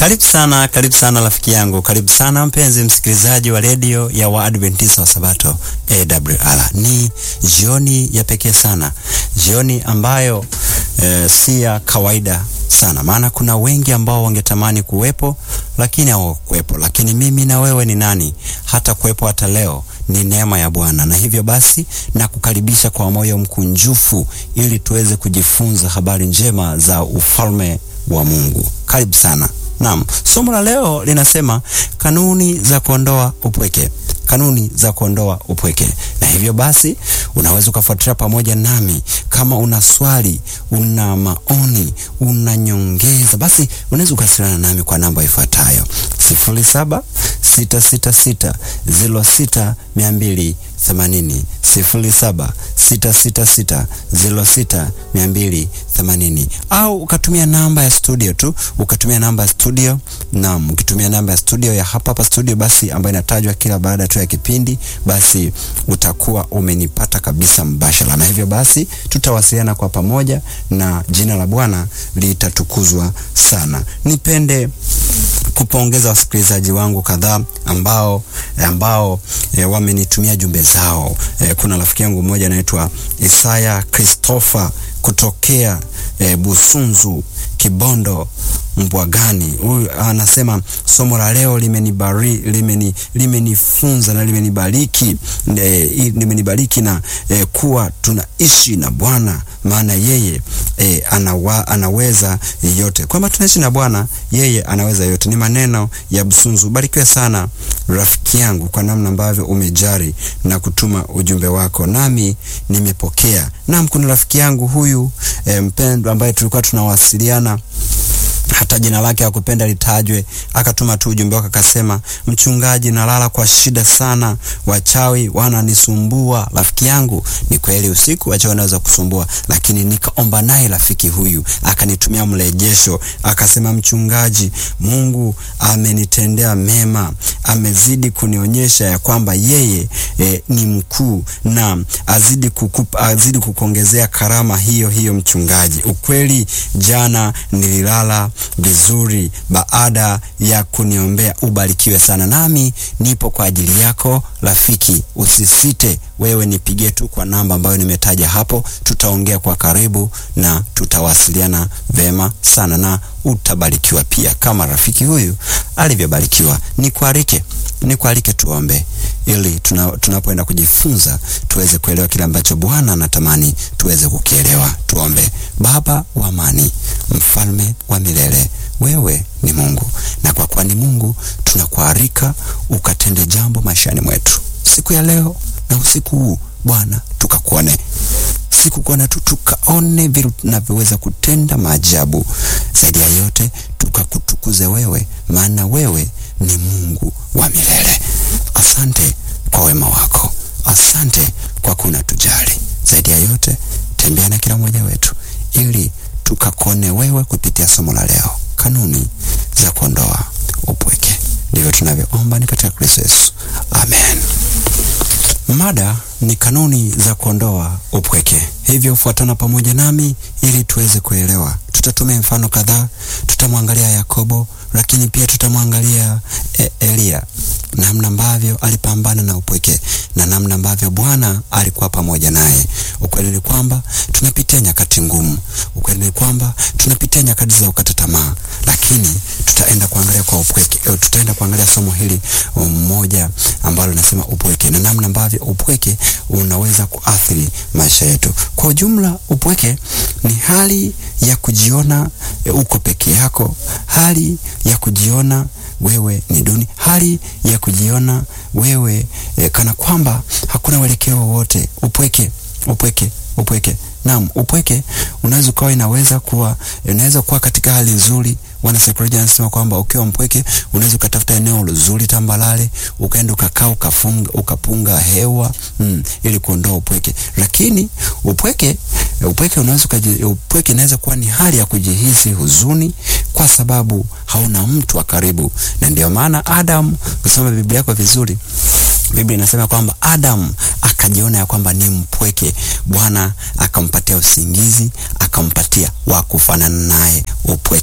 Karibu sana, karibu sana rafiki yangu, karibu sana mpenzi msikilizaji wa redio ya Waadventista wa Sabato AWR. Ni jioni ya pekee sana, jioni ambayo e, si ya kawaida sana, maana kuna wengi ambao wangetamani kuwepo lakini hawakuwepo. Lakini mimi na wewe ni nani hata kuwepo hata leo? Ni neema ya Bwana, na hivyo basi na kukaribisha kwa moyo mkunjufu ili tuweze kujifunza habari njema za ufalme wa Mungu. Karibu sana. Naam, somo la leo linasema kanuni za kuondoa upweke, kanuni za kuondoa upweke. Na hivyo basi unaweza ukafuatilia pamoja nami. Kama una swali, una maoni, una nyongeza, basi unaweza ukawasiliana nami kwa namba ifuatayo sifuri saba sita sita sita ziro sita mia mbili themanini sifuri saba sita sita sita ziro sita mia mbili themanini au ukatumia namba ya studio tu, ukatumia namba ya studio. Naam, ukitumia namba ya studio ya hapa hapa studio, basi ambayo inatajwa kila baada tu ya kipindi, basi utakuwa umenipata kabisa mbashara, na hivyo basi tutawasiliana kwa pamoja na jina la Bwana litatukuzwa sana. Nipende kupongeza wasikilizaji wangu kadhaa ambao ambao e, wamenitumia jumbe zao. E, kuna rafiki yangu mmoja anaitwa Isaya Christopher kutokea e, Busunzu Kibondo Mbwagani. Huyu anasema somo la leo limenibariki, limeni limenifunza na limenibariki e, limenibariki na e, kuwa tunaishi na Bwana maana yeye e, anawa, anaweza yote, kwamba tunaishi na Bwana yeye anaweza yote. Ni maneno ya Busunzu. Barikiwe sana rafiki yangu kwa namna ambavyo umejari na kutuma ujumbe wako, nami nimepokea. Naam, kuna rafiki yangu huyu e, mpendwa ambaye tulikuwa tunawasiliana hata jina lake hakupenda litajwe, akatuma tu ujumbe wake akasema, mchungaji, nalala kwa shida sana, wachawi wananisumbua. Rafiki yangu, ni kweli usiku wachawi wanaweza kusumbua, lakini nikaomba naye rafiki huyu akanitumia mrejesho, akasema, mchungaji, Mungu amenitendea mema, amezidi kunionyesha ya kwamba yeye e, ni mkuu na azidi kukupa, azidi kukuongezea karama hiyo hiyo. Mchungaji, ukweli jana nililala vizuri baada ya kuniombea. Ubarikiwe sana, nami nipo kwa ajili yako rafiki. Usisite wewe, nipigie tu kwa namba ambayo nimetaja hapo, tutaongea kwa karibu na tutawasiliana vema sana, na utabarikiwa pia kama rafiki huyu alivyobarikiwa. Nikualike, nikualike tuombe ili tuna, tunapoenda kujifunza tuweze kuelewa kile ambacho Bwana anatamani tuweze kukielewa. Tuombe. Baba wa amani, mfalme wa milele, wewe ni Mungu, na kwa kuwa ni Mungu tunakualika ukatende jambo maishani mwetu siku ya leo na usiku huu Bwana, tukakuone siku kuona tu tukaone vile tunavyoweza kutenda maajabu. Zaidi ya yote tukakutukuze wewe, maana wewe ni Mungu wa milele. Asante kwa wema wako, asante kwa kuna tujali. Zaidi ya yote tembea na kila mmoja wetu, ili tukakone wewe kupitia somo la leo, kanuni za kuondoa upweke. Ndivyo tunavyoomba ni katika Kristo Yesu, amen. Mada ni kanuni za kuondoa upweke. Hivyo fuatana pamoja nami ili tuweze kuelewa. Tutatumia mfano kadhaa, tutamwangalia Yakobo, lakini pia tutamwangalia e Elia, namna ambavyo alipambana na upweke na namna ambavyo Bwana alikuwa pamoja naye. Ukweli ni kwamba tunapitia nyakati ngumu, ukweli ni kwamba tunapitia nyakati za ukata tamaa, lakini tutaenda kuangalia kwa upweke, tutaenda kuangalia somo hili mmoja ambalo linasema upweke na namna ambavyo upweke unaweza kuathiri maisha yetu kwa ujumla. Upweke ni hali ya kujiona e, uko peke yako, hali ya kujiona wewe ni duni, hali ya kujiona wewe e, kana kwamba hakuna uelekeo wowote. Upweke, upweke, upweke. Naam, upweke unaweza ukawa, inaweza kuwa, unaweza kuwa katika hali nzuri. Wanasaikolojia wanasema kwamba ukiwa mpweke unaweza ukatafuta eneo zuri tambalale, ukaenda ukakaa, ukafunga, ukapunga hewa mm, ili kuondoa upweke. Lakini upweke upweke unaweza upweke inaweza kuwa ni hali ya kujihisi huzuni kwa sababu hauna mtu wa karibu, na ndio maana Adam, kusoma Biblia yako vizuri, Biblia inasema kwamba Adam akajiona ya kwamba ni mpweke, Bwana akampatia usingizi, akampatia wa kufanana naye upweke.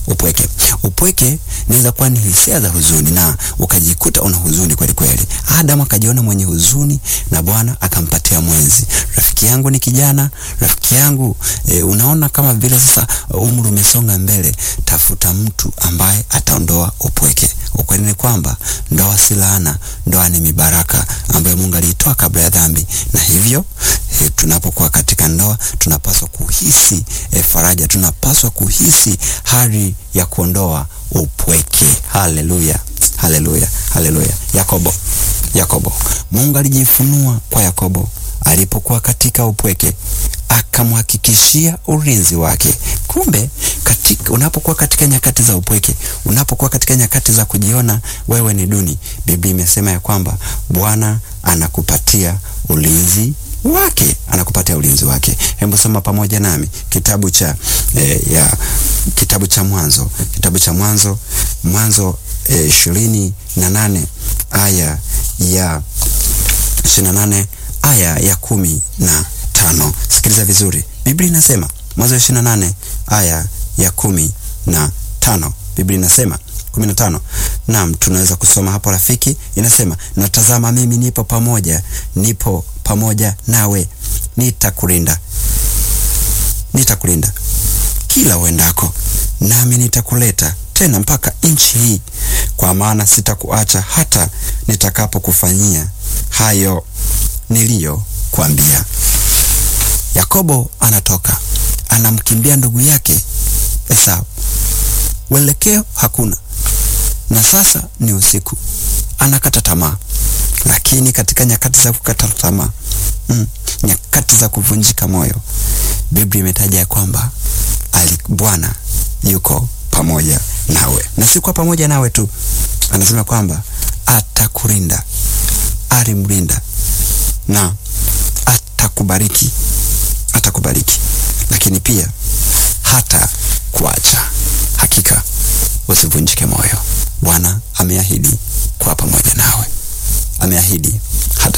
upweke. Upweke inaweza kuwa ni hisia za huzuni na ukajikuta una huzuni kweli kweli. Adamu akajiona mwenye huzuni na Bwana akampatia mwenzi. Rafiki yangu ni kijana, rafiki yangu e, unaona kama vile sasa umri umesonga mbele, tafuta mtu ambaye ataondoa upweke. Ukweli ni kwamba ndoa si laana, ndoa ni mibaraka ambayo Mungu aliitoa kabla ya dhambi, na hivyo e, tunapokuwa katika ndoa tunapaswa kuhisi e, faraja, tunapaswa kuhisi hali ya kuondoa upweke. Haleluya, haleluya, haleluya. Yakobo, Yakobo, Mungu alijifunua kwa Yakobo alipokuwa katika upweke akamhakikishia ulinzi wake. Kumbe katika, unapokuwa katika nyakati za upweke, unapokuwa katika nyakati za kujiona wewe ni duni, Biblia imesema ya kwamba Bwana anakupatia ulinzi wake, anakupatia ulinzi wake. Hebu soma pamoja nami kitabu cha eh, ya kitabu cha Mwanzo, kitabu cha Mwanzo, Mwanzo ishirini eh, na nane aya ya ishirini na nane aya ya kumi na tano. Sikiliza vizuri, Biblia inasema Mwanzo ishirini na nane aya ya kumi na tano. Biblia inasema kumi na tano. Naam, tunaweza kusoma hapo rafiki. Inasema, natazama mimi nipo pamoja, nipo pamoja nawe, nitakulinda, nitakulinda kila uendako, nami nitakuleta tena mpaka nchi hii, kwa maana sitakuacha hata nitakapokufanyia hayo niliyokuambia. Yakobo anatoka anamkimbia ndugu yake Esau, uelekeo hakuna, na sasa ni usiku. Anakata tamaa, lakini katika nyakati za kukata tamaa mm, nyakati za kuvunjika moyo, Biblia imetaja ya kwamba Bwana yuko pamoja nawe, na si kwa pamoja nawe tu, anasema kwamba atakulinda, alimlinda na atakubariki, atakubariki, lakini pia hata kuacha. Hakika usivunjike moyo, Bwana ameahidi kuwa pamoja nawe, ameahidi hata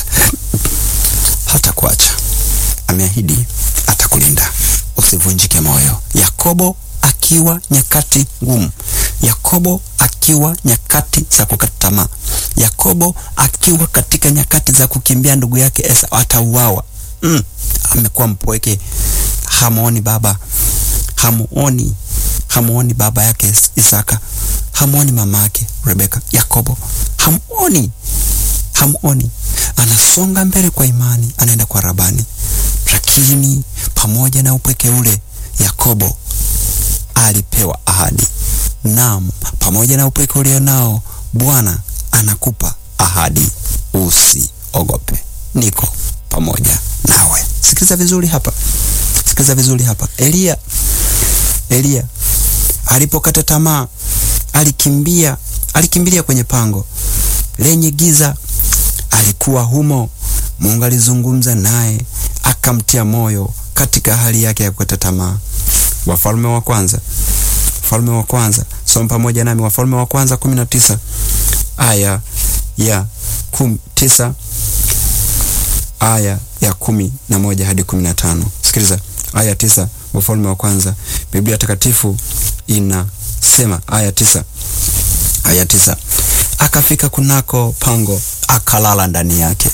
hata kuacha, ameahidi atakulinda. Usivunjike moyo. Yakobo akiwa nyakati ngumu, Yakobo akiwa nyakati za kukata tamaa, Yakobo akiwa katika nyakati za kukimbia ndugu yake Esau atauawa. Mm, amekuwa mpweke, hamuoni baba, hamuoni hamuoni baba yake Isaka, hamuoni mama yake Rebeka. Yakobo hamuoni, hamuoni. Anasonga mbele kwa imani, anaenda kwa Rabani, lakini pamoja na upweke ule Yakobo alipewa ahadi. Naam, pamoja na upweke ulio nao, Bwana anakupa ahadi, usiogope, niko pamoja nawe. Sikiliza vizuri hapa, sikiliza vizuri hapa. Eliya, Eliya alipokata tamaa, alikimbia, alikimbilia kwenye pango lenye giza, alikuwa humo. Mungu alizungumza naye, akamtia moyo katika hali yake ya kukata tamaa. Wafalme wa kwanza, Wafalme wa kwanza, soma pamoja nami Wafalme wa kwanza kumi na tisa aya ya kum, tisa aya ya kumi na moja hadi kumi na tano. Sikiliza aya tisa, Wafalme wa kwanza. Biblia Takatifu inasema aya tisa, aya tisa, akafika kunako pango akalala ndani yake,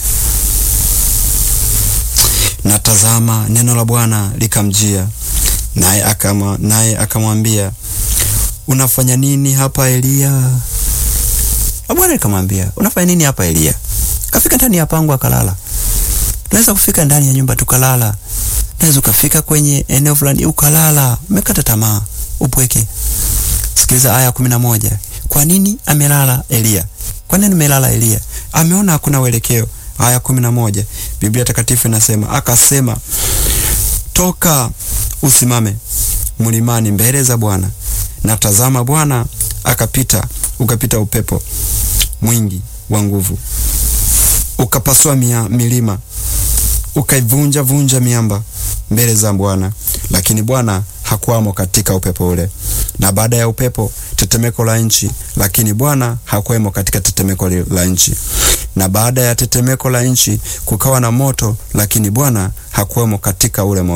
na tazama, neno la Bwana likamjia naye akama naye akamwambia unafanya nini hapa Eliya? Na Bwana akamwambia unafanya nini hapa Eliya? Kafika ndani ya pango akalala. Unaweza kufika ndani ya nyumba tukalala, unaweza ukafika kwenye eneo fulani ukalala, umekata tamaa, upweke. Sikiliza aya kumi na moja. Kwa nini amelala Eliya? Kwa nini amelala Eliya? Ameona hakuna uelekeo. Aya kumi na moja, Biblia Takatifu inasema akasema, toka usimame mlimani mbele za Bwana. Na tazama, Bwana akapita, ukapita upepo mwingi wa nguvu, ukapasua mia, milima, ukaivunja vunja miamba mbele za Bwana, lakini Bwana hakuwamo katika upepo ule. Na baada ya upepo tetemeko la nchi, lakini Bwana hakuwemo katika tetemeko la nchi. Na baada ya tetemeko la nchi kukawa na moto, lakini Bwana hakuwemo katika ule moto.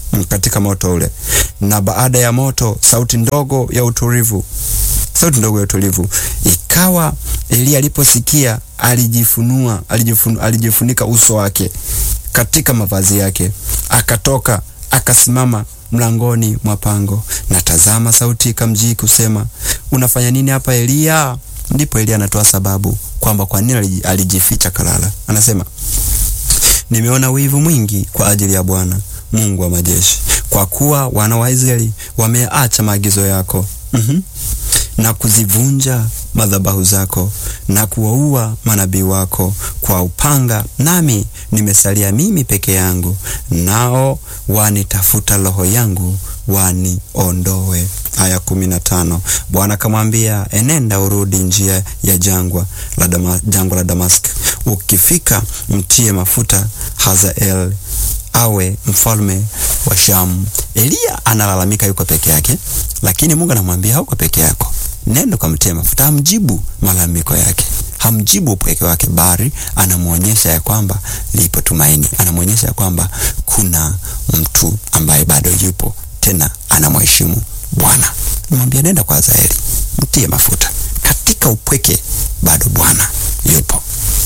katika moto ule, na baada ya moto sauti ndogo ya utulivu, sauti ndogo ya utulivu. Ikawa Eliya aliposikia alijifunua, alijifun, alijifunika uso wake katika mavazi yake, akatoka akasimama mlangoni mwa pango, na tazama, sauti ikamjii kusema, unafanya nini hapa Eliya? Ndipo Eliya anatoa sababu kwamba kwa nini alijificha kalala. Anasema, nimeona wivu mwingi kwa ajili ya Bwana Mungu wa majeshi, kwa kuwa wana wa Israeli wameacha maagizo yako mm -hmm. na kuzivunja madhabahu zako na kuwaua manabii wako kwa upanga, nami nimesalia mimi peke yangu, nao wanitafuta roho yangu waniondoe. Aya kumi na tano. Bwana akamwambia, enenda urudi njia ya jangwa la Dama, jangwa la Damaski, ukifika mtie mafuta Hazael awe mfalme wa Shamu. Eliya analalamika yuko peke yake, lakini Mungu anamwambia hauko peke yako, nenda kamtie mafuta. Hamjibu malalamiko yake, hamjibu upweke wake, bali anamwonyesha ya kwamba lipo tumaini, anamwonyesha ya kwamba kuna mtu ambaye bado yupo tena anamheshimu Bwana. Mwambia nenda kwa Hazaeli mtie mafuta. Katika upweke bado Bwana yupo.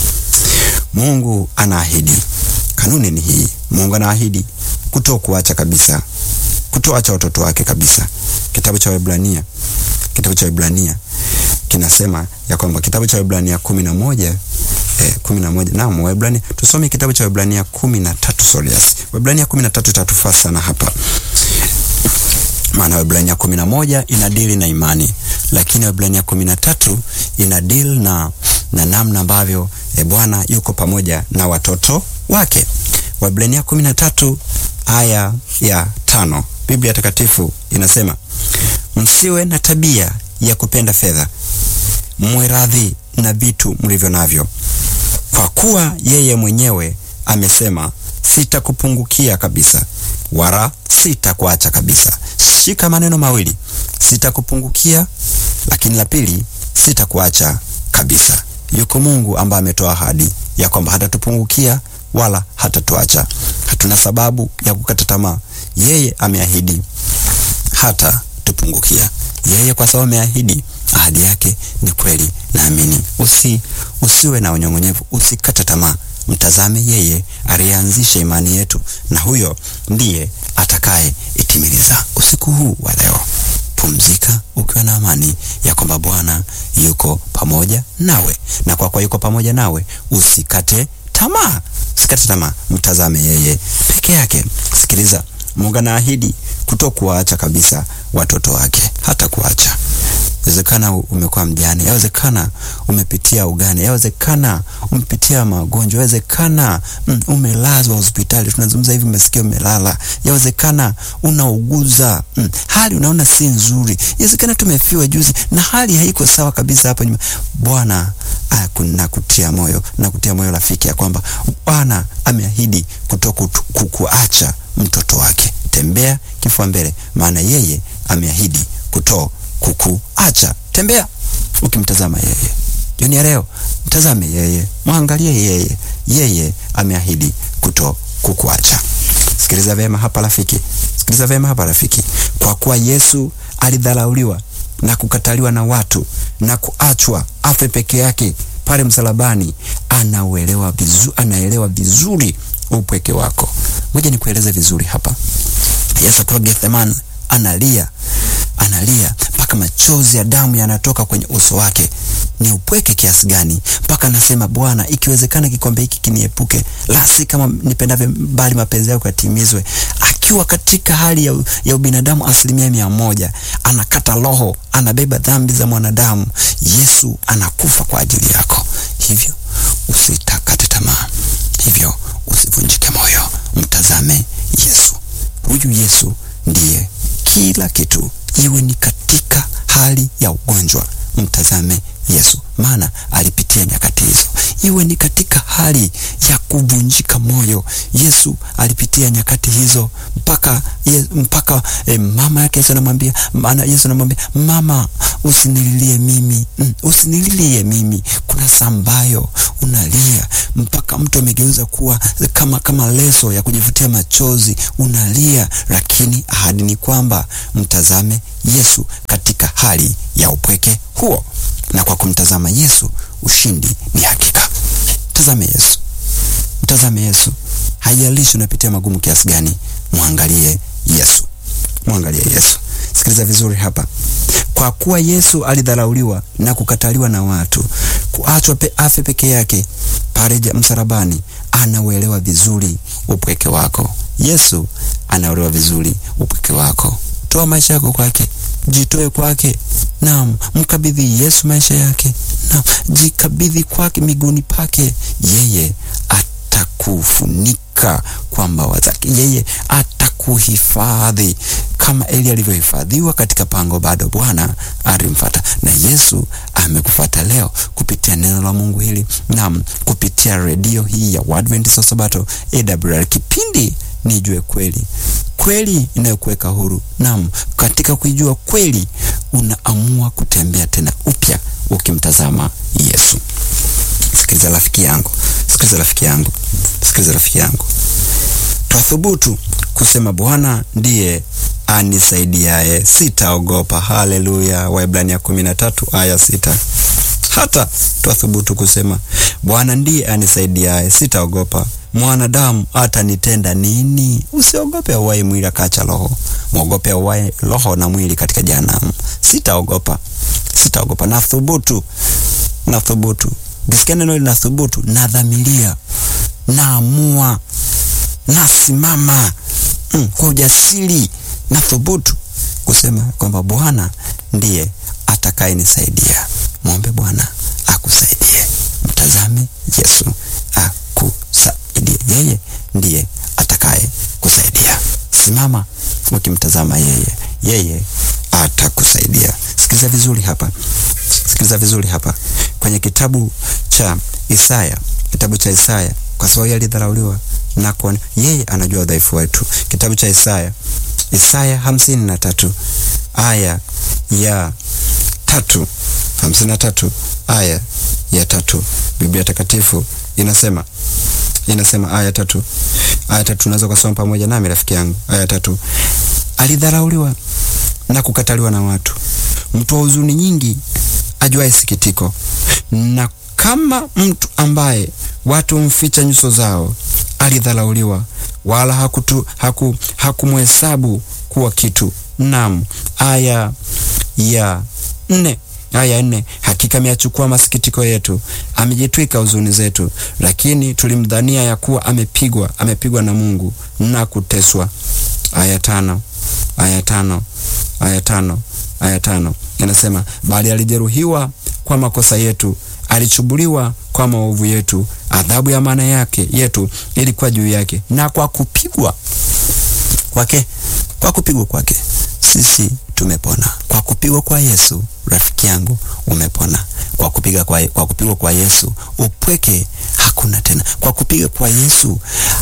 Mungu anaahidi, kanuni ni hii. Mungu anaahidi kuto kuacha kabisa, kutoacha watoto wake kabisa. Kitabu cha Waebrania, kitabu cha Waebrania kinasema ya kwamba kitabu cha Waebrania kumi na moja eh, kumi na moja naam, Waebrania tusome kitabu cha Waebrania kumi na tatu Sorias, Waebrania kumi na tatu itatufaa sana hapa maana Waebrania kumi na moja inadili na imani, lakini Waebrania kumi na tatu inadili na, na namna ambavyo e, Bwana yuko pamoja na watoto wake. Waebrania kumi na tatu aya ya tano Biblia Takatifu inasema msiwe na tabia ya kupenda fedha, mwe radhi na vitu mlivyo navyo, kwa kuwa yeye mwenyewe amesema, sitakupungukia kabisa, wala sitakuacha kabisa. Shika maneno mawili, sitakupungukia, lakini la pili, sitakuacha kabisa. Yuko Mungu ambaye ametoa ahadi ya kwamba hatatupungukia wala hatatuacha. Hatuna sababu ya kukata tamaa. Yeye ameahidi hata tupungukia. Yeye kwa sababu ameahidi, ahadi yake ni kweli. Naamini usi usiwe na unyong'onyevu, usikate tamaa. Mtazame yeye aliyeanzisha imani yetu, na huyo ndiye atakaye itimiliza. Usiku huu wa leo, pumzika ukiwa na amani ya kwamba Bwana yuko pamoja nawe, na kwa kuwa yuko pamoja nawe, usikate tamaa, usikate tamaa. Mtazame yeye peke yake. Sikiliza, Mungu anaahidi kutokuwaacha kabisa watoto wake, hata kuacha Yawezekana umekuwa mjane, yawezekana umepitia ugane, yawezekana umepitia magonjwa, yawezekana mm, umelazwa hospitali, tunazungumza hivi, umesikia umelala, yawezekana unauguza mm, hali unaona si nzuri, yawezekana tumefiwa juzi na hali haiko sawa kabisa hapa nyuma. Bwana nakutia moyo, nakutia moyo rafiki, ya kwamba Bwana ameahidi kutokuacha mtoto wake. Tembea kifua mbele, maana yeye ameahidi kuto kukuacha. Tembea ukimtazama yeye. Jioni ya leo mtazame yeye, mwangalie yeye. Yeye ameahidi kuto kukuacha. Sikiliza vema hapa rafiki, sikiliza vema hapa rafiki. Kwa kuwa Yesu alidharauliwa na kukataliwa na watu na kuachwa afe peke yake pale msalabani, anauelewa vizuri, anaelewa vizuri upweke wako. Ngoja nikueleze vizuri hapa. Yesu akiwa Gethsemane analia analia mpaka machozi ya damu yanatoka kwenye uso wake. Ni upweke kiasi gani mpaka anasema, Bwana, ikiwezekana kikombe hiki kiniepuke, la si kama nipendavyo, bali mapenzi yako yatimizwe. Akiwa katika hali ya, ya ubinadamu asilimia mia moja, anakata roho, anabeba dhambi za mwanadamu. Yesu anakufa kwa ajili yako, hivyo usitakate tamaa, hivyo usivunjike moyo. Mtazame Yesu. Huyu Yesu ndiye kila kitu, iwe ni katika hali ya ugonjwa, mtazame Yesu, maana alipitia nyakati hizo. Iwe ni katika hali ya kuvunjika moyo, Yesu alipitia nyakati hizo, mpaka ye, mpaka eh, mama yake Yesu anamwambia, maana Yesu anamwambia mama, usinililie mimi mm, usinililie mimi kuna saa ambayo unalia mpaka mtu amegeuza kuwa kama kama leso ya kujifutia machozi, unalia, lakini ahadi ni kwamba mtazame Yesu katika hali ya upweke huo, na kwa kumtazama Yesu ushindi ni hakika. Mtazame Yesu, mtazame Yesu. Haijalishi unapitia magumu kiasi gani, mwangalie Yesu, mwangalie Yesu. Sikiliza vizuri hapa. Kwa kuwa Yesu alidharauliwa na kukataliwa na watu, kuachwa pe afe peke yake pale msalabani, anauelewa vizuri upweke wako. Yesu anauelewa vizuri upweke wako. Toa maisha yako kwake, jitoe kwake. Naam, mkabidhi Yesu maisha yake. Naam, jikabidhi kwake, miguuni pake. Yeye atakufunika kwa mbawa zake, yeye atakuhifadhi kama Eli alivyohifadhiwa katika pango, bado Bwana alimfuata. Na Yesu amekufuata leo kupitia neno la Mungu hili, naam, kupitia redio hii ya Waadventista wa Sabato AWR, kipindi Nijue Kweli, kweli inayokuweka huru. Naam, katika kuijua kweli unaamua kutembea tena upya ukimtazama Yesu. Sikiliza rafiki yangu, sikiliza rafiki yangu, sikiliza rafiki yangu, twathubutu kusema Bwana ndiye anisaidiaye, sitaogopa. Haleluya! Waebrania kumi na tatu aya sita. Hata twathubutu kusema Bwana ndiye anisaidiaye, sitaogopa mwanadamu atanitenda nini? Usiogope auaye mwili akaacha roho, mwogope auaye roho na mwili katika jehanamu. Sitaogopa, sitaogopa. Nathubutu, nathubutu. Ukisikia neno hili nathubutu, nadhamiria, naamua, nasimama mm, kwa ujasiri, nathubutu kusema kwamba Bwana ndiye atakayenisaidia. Mwombe Bwana akusaidie, mtazame Yesu akusaidie. Yeye ndiye atakaye kusaidia. Simama ukimtazama yeye, yeye atakusaidia. Sikiliza vizuri hapa, sikiliza vizuri hapa kwenye kitabu cha Isaya, kitabu cha Isaya, kwa sababu yeye alidharauliwa na kuona, yeye anajua udhaifu wetu. Kitabu cha Isaya, Isaya hamsini na tatu aya ya tatu hamsini na tatu aya ya tatu Biblia Takatifu inasema inasema aya tatu aya tatu unaweza kusoma pamoja nami rafiki yangu. Aya tatu alidharauliwa na kukataliwa na watu, mtu wa huzuni nyingi, ajuaye sikitiko, na kama mtu ambaye watu mficha nyuso zao. Alidharauliwa, wala hakutu haku hakumhesabu kuwa kitu. Naam, aya ya nne aya nne, hakika ameyachukua masikitiko yetu, amejitwika huzuni zetu, lakini tulimdhania ya kuwa amepigwa, amepigwa na Mungu na kuteswa. Aya tano, aya tano, aya tano, aya tano inasema, bali alijeruhiwa kwa makosa yetu, alichubuliwa kwa maovu yetu, adhabu ya maana yake yetu ilikuwa juu yake, na kwa kupigwa kwake, kwa kupigwa kwake sisi tumepona. Kwa kupigwa kwa Yesu, rafiki yangu, umepona. Kwa kupiga kwa, kwa kupigwa kwa Yesu upweke hakuna tena. Kwa kupiga kwa Yesu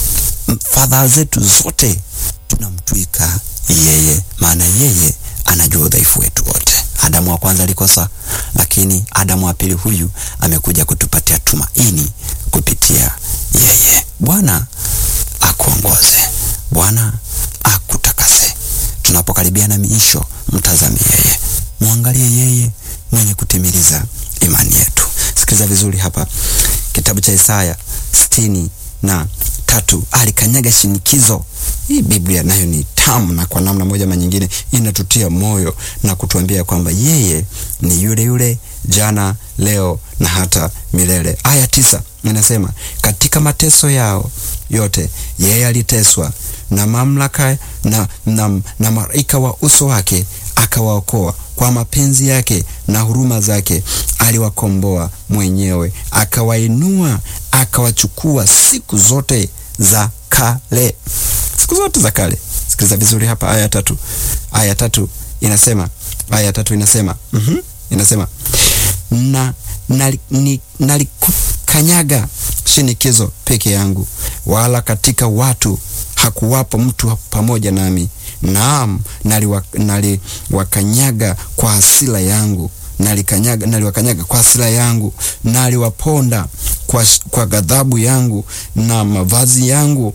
fadhaa zetu zote tunamtwika yeye, maana yeye anajua udhaifu wetu wote. Adamu wa kwanza alikosa, lakini Adamu wa pili huyu amekuja kutupatia tumaini kupitia yeye. Bwana akuongoze, Bwana akutakase. Tunapokaribia na miisho, mtazame yeye, mwangalie yeye mwenye kutimiliza imani yetu. Sikiliza vizuri hapa, kitabu cha Isaya sitini na tatu. Alikanyaga shinikizo. Hii Biblia nayo ni tamu, na kwa namna moja ama nyingine inatutia moyo na kutuambia kwamba yeye ni yule yule jana, leo na hata milele. Aya tisa inasema katika mateso yao yote yeye aliteswa na mamlaka na, na, na malaika wa uso wake akawaokoa kwa mapenzi yake na huruma zake aliwakomboa mwenyewe, akawainua akawachukua siku zote za kale, siku zote za kale. Sikiliza vizuri hapa, aya tatu, aya tatu inasema, aya tatu inasema mm -hmm, inasema na nalikukanyaga shinikizo peke yangu, wala katika watu hakuwapo mtu pamoja nami. Naam, naliwakanyaga kwa hasira yangu, nalikanyaga, naliwakanyaga kwa hasira yangu, naliwaponda kwa, kwa ghadhabu yangu, na mavazi yangu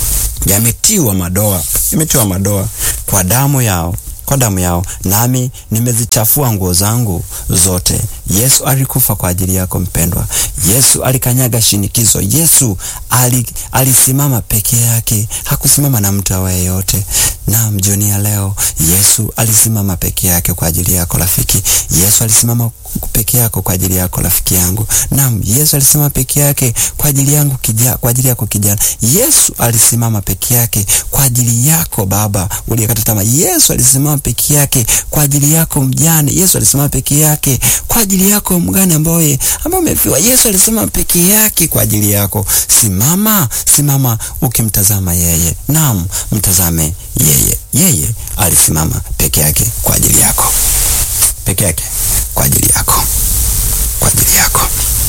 yametiwa madoa, yametiwa madoa kwa damu yao kwa damu yao, nami nimezichafua nguo zangu zote. Yesu alikufa kwa ajili yako mpendwa. Yesu alikanyaga shinikizo. Yesu ali, alisimama peke yake, hakusimama na mtu awaye yote. Naam, jioni ya leo Yesu alisimama peke yake kwa ajili yako rafiki. Yesu alisimama peke yako kwa ajili yako rafiki yangu. Naam, Yesu alisimama peke yake kwa ajili yangu kija, kwa ajili yako kijana. Yesu alisimama peke yake kwa ajili yako baba uliyekata tamaa. Yesu alisimama peke yake kwa ajili yako mjane. Yesu alisimama peke yake kwa ajili yako mgane ambaye ambaye umefiwa. Yesu alisimama peke yake kwa ajili yako. Simama, simama ukimtazama yeye. Naam, mtazame yeye. Yeye alisimama peke yake kwa ajili yako, peke yake kwa ajili yako, kwa ajili yako.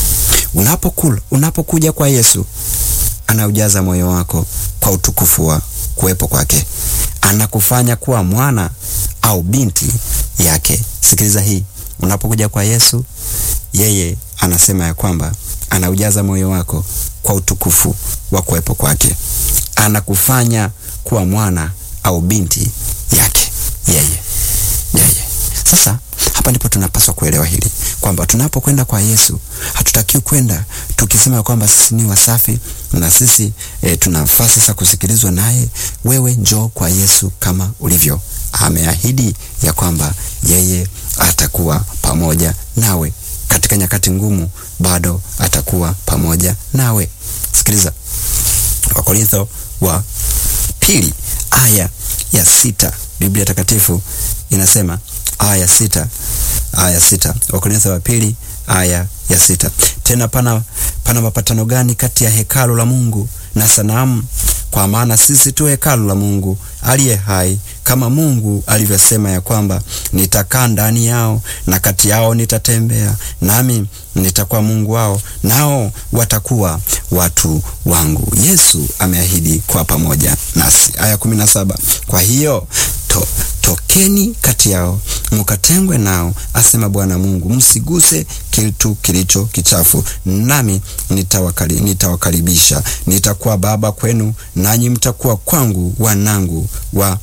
Unapokula, unapokuja kwa Yesu, anaujaza moyo wako kwa utukufu wa kuwepo kwake, anakufanya kuwa mwana au binti yake. Sikiliza hii, unapokuja kwa Yesu, yeye anasema ya kwamba anaujaza moyo wako kwa utukufu wa kuwepo kwake, anakufanya kuwa mwana au binti yake yeye, yeye. Sasa hapa ndipo tunapaswa kuelewa hili kwamba tunapokwenda kwa Yesu hatutakiwi kwenda tukisema kwamba sisi ni wasafi na sisi e, tunafaa sasa kusikilizwa naye. Wewe njoo kwa Yesu kama ulivyo. Ameahidi ya kwamba yeye atakuwa pamoja nawe katika nyakati ngumu, bado atakuwa pamoja nawe. Sikiliza Wakorintho wa pili aya ya sita Biblia Takatifu inasema aya sita aya sita Wakorintho wa pili aya ya sita tena pana, pana mapatano gani kati ya hekalu la Mungu na sanamu? Kwa maana sisi tu hekalu la Mungu aliye hai, kama Mungu alivyosema ya kwamba nitakaa ndani yao na kati yao nitatembea, nami nitakuwa Mungu wao, nao watakuwa watu wangu. Yesu ameahidi kuwa pamoja nasi. Aya kumi na saba kwa hiyo to, tokeni kati yao mukatengwe nao, asema Bwana Mungu, msiguse kitu kilicho kichafu, nami nitawakali, nitawakaribisha. Nitakuwa baba kwenu, nanyi mtakuwa kwangu wanangu wa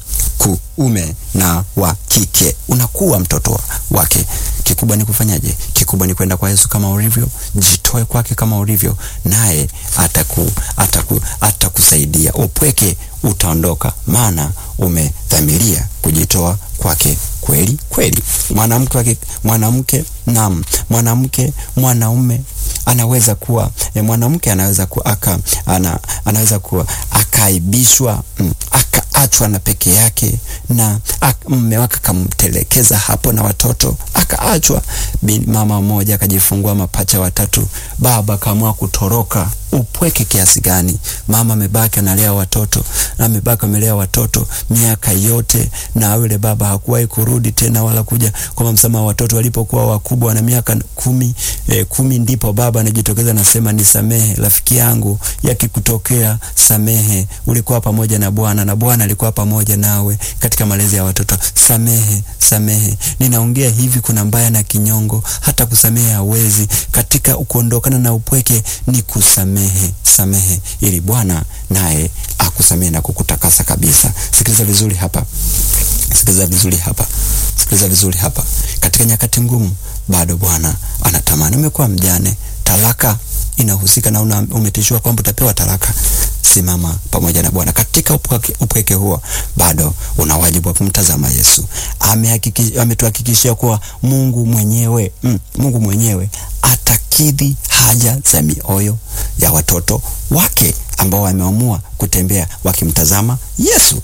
kuume na wa kike. Unakuwa mtoto wake. Kikubwa ni kufanyaje? Kikubwa ni kwenda kwa Yesu kama ulivyo, jitoe kwake kama ulivyo, naye ataku ataku atakusaidia. Upweke utaondoka, maana umedhamiria kujitoa kwake kweli kweli. Mwanamke mwanamke, naam, mwanamke mwanaume anaweza kuwa e, mwanamke anaweza kuwa aka ana, anaweza kuwa akaibishwa mm, akaachwa na peke yake na mume wake akamtelekeza hapo na watoto akaachwa. Mama mmoja akajifungua mapacha watatu, baba akaamua kutoroka. Upweke kiasi gani! Mama amebaki analea watoto na amebaki amelea watoto miaka yote, na yule baba hakuwahi kurudi tena wala kuja kwa msamaha. Watoto walipokuwa wakubwa na miaka kumi, eh, kumi ndipo baba anajitokeza nasema, nisamehe rafiki yangu, yakikutokea samehe. Ulikuwa pamoja na Bwana na Bwana alikuwa pamoja nawe katika malezi ya watoto. Samehe, samehe. Ninaongea hivi, kuna mbaya na kinyongo, hata kusamehe hawezi. Katika kuondokana na upweke ni kusamehe, samehe ili Bwana naye akusamehe na kukutakasa kabisa. Sikiliza vizuri hapa, sikiliza vizuri hapa, sikiliza vizuri hapa. Katika nyakati ngumu, bado Bwana anatamani. Umekuwa mjane, talaka inahusika na una, umetishiwa kwamba utapewa talaka. Simama pamoja na Bwana katika upweke huo, bado una wajibu wa kumtazama Yesu. Ametuhakikishia kuwa Mungu mwenyewe mm, Mungu mwenyewe atakidhi haja za mioyo ya watoto wake ambao wameamua kutembea wakimtazama Yesu.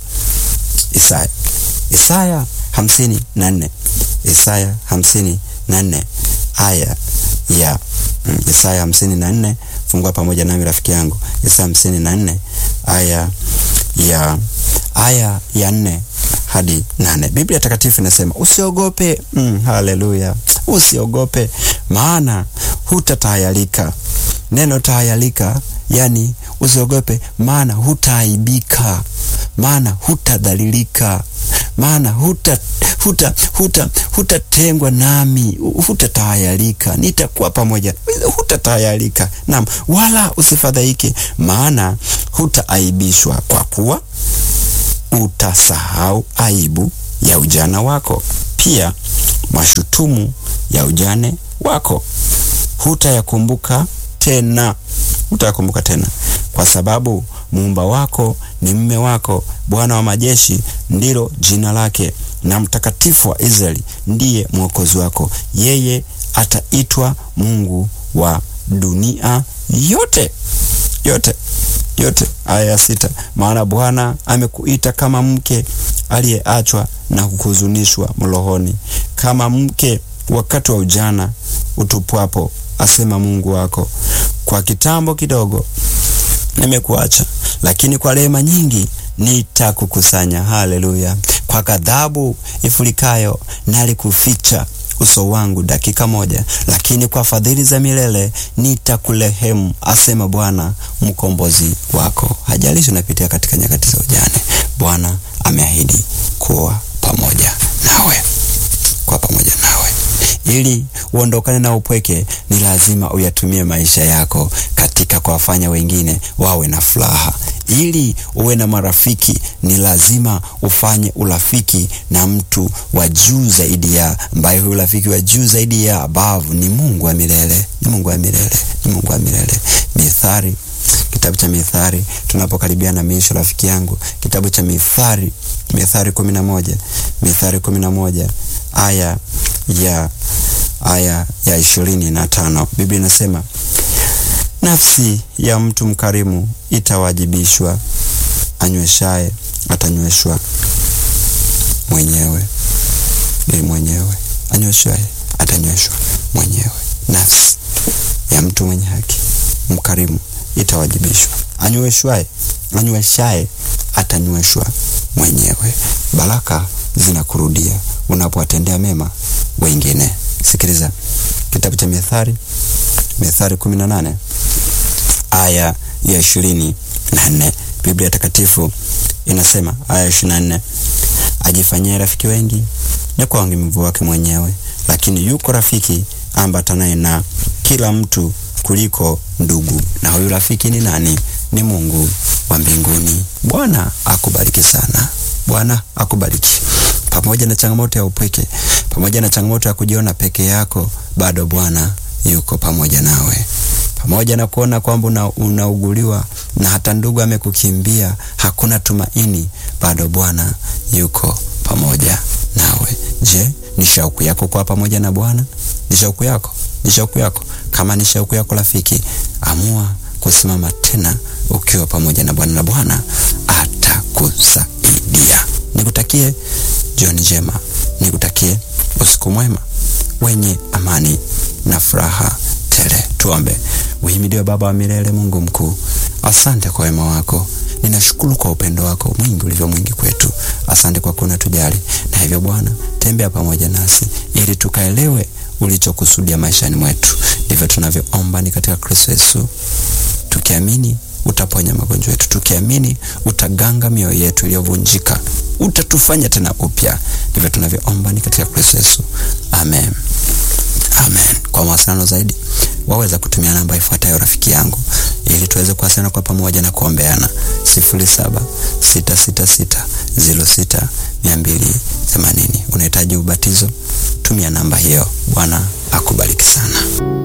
Isaya Isaya hamsini na nne Isaya hamsini na nne aya ya mm, Isaya hamsini na nne Fungua pamoja nami rafiki yangu, Isaya hamsini na nne aya ya aya ya nne hadi nane. Biblia Takatifu inasema usiogope. Mm, haleluya! Usiogope, maana hutatahayarika. Neno tahayarika, yani usiogope, maana hutaaibika, maana hutadhalilika, maana huta huta huta hutatengwa nami, hutatahayarika, nitakuwa pamoja, hutatahayarika. Naam, wala usifadhaike, maana hutaaibishwa, kwa kuwa utasahau aibu ya ujana wako, pia mashutumu ya ujane wako hutayakumbuka tena, hutayakumbuka tena, kwa sababu muumba wako ni mme wako, Bwana wa majeshi ndilo jina lake, na mtakatifu wa Israeli ndiye mwokozi wako. Yeye ataitwa Mungu wa dunia yote yote yote. Aya ya sita, maana Bwana amekuita kama mke aliyeachwa na kuhuzunishwa mrohoni, kama mke wakati wa ujana utupwapo, asema Mungu wako, kwa kitambo kidogo nimekuacha, lakini kwa rehema nyingi nitakukusanya. Haleluya! Kwa ghadhabu ifurikayo nalikuficha uso wangu dakika moja, lakini kwa fadhili za milele nitakurehemu, asema Bwana mkombozi wako. Hajalishi unapitia katika nyakati za ujane, Bwana ameahidi kuwa pamoja nawe, kuwa pamoja nawe. Ili uondokane na upweke, ni lazima uyatumie maisha yako katika kuwafanya wengine wawe na furaha. Ili uwe na marafiki, ni lazima ufanye urafiki na mtu wa juu zaidi ya ambaye, huyu urafiki wa juu zaidi ya abavu ni Mungu wa milele, ni Mungu wa milele, ni Mungu wa milele. Mithali, kitabu cha Mithali, tunapokaribia na miisho, rafiki yangu, kitabu cha Mithali, Mithali kumi na moja, Mithali kumi na moja aya ya aya ya ishirini na tano Biblia inasema nafsi ya mtu mkarimu itawajibishwa, anyweshaye atanyweshwa mwenyewe. Ni mwenyewe anyweshaye atanyweshwa mwenyewe. Nafsi ya mtu mwenye haki mkarimu itawajibishwa, anyweshwaye anyweshaye atanyweshwa mwenyewe. Baraka zinakurudia unapowatendea mema wengine. Sikiliza kitabu cha Methali, Methali kumi na nane aya ya ishirini na nne Biblia Takatifu inasema aya ishirini na nne ajifanyie rafiki wengi ni kwa uangamivu wake mwenyewe, lakini yuko rafiki ambatanaye na kila mtu kuliko ndugu. Na huyu rafiki ni nani? Ni Mungu wa mbinguni. Bwana akubariki sana. Bwana akubariki. Pamoja na changamoto ya upweke, pamoja na changamoto ya kujiona peke yako, bado Bwana yuko pamoja nawe. Pamoja na kuona kwamba unauguliwa na hata ndugu amekukimbia, hakuna tumaini, bado Bwana yuko pamoja nawe. Je, ni shauku yako kuwa pamoja na Bwana? Ni shauku yako? Ni shauku yako? Kama ni shauku yako, rafiki, amua kusimama tena ukiwa pamoja na Bwana na Bwana atakusaidia. Nikutakie jioni njema, nikutakie usiku mwema wenye amani na furaha tele. Tuombe. Uhimidiwe Baba wa milele, Mungu mkuu, asante kwa wema wako. Ninashukuru kwa upendo wako mwingi ulivyo mwingi kwetu. Asante kwa kuwa unatujali, na hivyo Bwana, tembea pamoja nasi ili tukaelewe ulichokusudia maishani mwetu. Ndivyo tunavyoomba ni katika Kristo Yesu, tukiamini utaponya magonjwa yetu, tukiamini utaganga mioyo yetu iliyovunjika, utatufanya tena upya. Ndivyo tunavyoomba ni katika Kristo Yesu, amen. Amen. Kwa mawasiliano zaidi waweza kutumia namba ifuatayo rafiki yangu, ili tuweze kuwasiliana kwa pamoja na kuombeana: sifuri saba sita sita sita ziro sita mia mbili themanini. Unahitaji ubatizo? Tumia namba hiyo. Bwana akubariki sana.